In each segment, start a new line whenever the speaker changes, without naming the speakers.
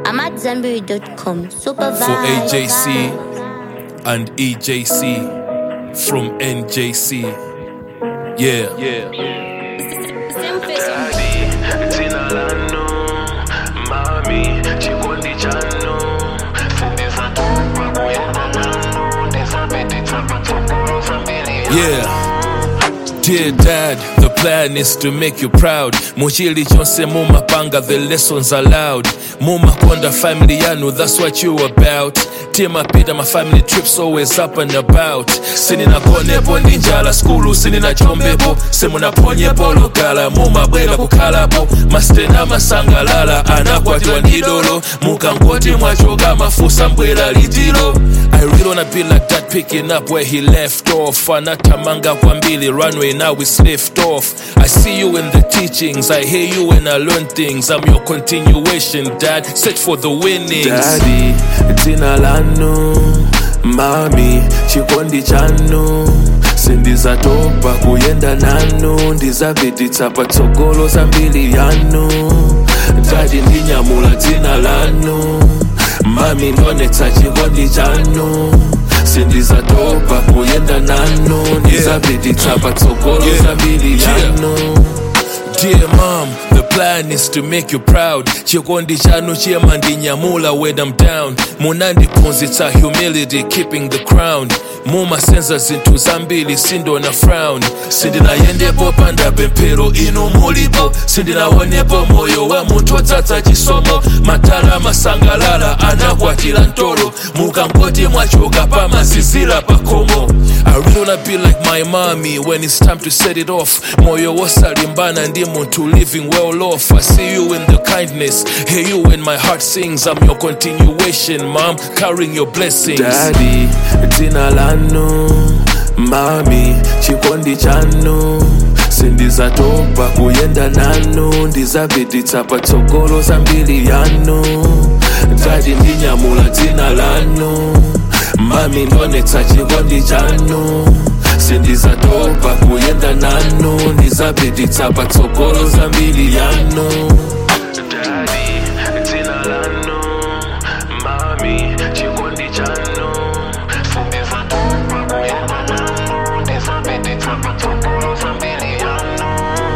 I'm at Zenberry.com. Supervise.
for AJC and EJC from NJC. Yeah. Yeah.
Daddy, jina lanu mami chikondi chanu sindiza tupa kuyenda nanu ndisapititsa patsogolo zambiri
Yeah. Dear dad, the plan is to make you proud. Muchili chonse mumapanga, the lessons allowed. Mumakonda family yanu, that's what you about. Tima pita my family trips always up and about. Sinina konepo ninjala skulu, sinina chombepo. Semuna ponyepo lokala, mumabwela kukhalapo. Mastena masangalala, anakwatiwa ndidolo. Mukangoti mwachoka mafusa mbwela litilo. I really wanna be like that, picking up where he left off. Anatamanga kwa mbili, runway now it's lift off. I see you in the teachings, I hear you when I learn things. I'm your continuation, dad. Set for the winnings.
Daddy, jina lanu mami chikondi chanu sindizatopa kuyenda nanu ndizapititsa patsogolo zambiri yanu dadi ndinyamula dzina lanu mami ndonetsa chikondi chanu sindizatopa kuyenda nanu ndizapititsa patsogolo
Yeah.
zambiri
Yeah.
yanu
Dear mom, the plan is to make you proud. Chikondi chanu chema ndinyamula when I'm down. Munandiphunzitsa humility, keeping the crown. mumasenza zinthu zambiri sindona frown sindinayendepo panda pemphero inu mulipo sindinaonepo moyo wa munthu odzadza chisomo matala masangalala anakwatira ntolo mukangoti mwachoka pamazizira pakhomo I really wanna be like my mommy when it's time to set it off moyo wosalimbana ndi munthu living well off I see you in the kindness hear you when my heart sings I'm your continuation mom carrying your blessings
Daddy, dzina lanu mami chikondi chanu sindizatopa kuyenda nanu ndizapititsa patsogolo zambiri yanu dadi ndinyamula dzina lanu mami ndonetsa chikondi chanu sindizatopa kuyenda nanu ndizapititsa patsogolo zambiri yanu Daddy, dzina lanu mami chikondi chanu sindizatopa kuyenda nanu ndizapititsa patsogolo zambiri yanu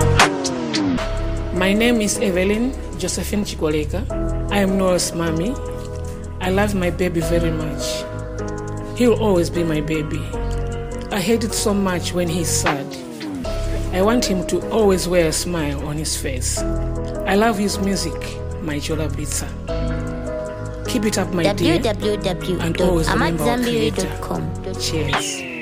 My name is Evelyn Josephine Chikoleka. I am Noah's mommy. I love my baby very much. He will always be my baby. I hate it so much when he's sad. I want him to always wear a smile on his face. I love his music, my Chola Blitzer. Keep it up, my dear. And always remember our creator.
www.amatzambiri.com.
Cheers.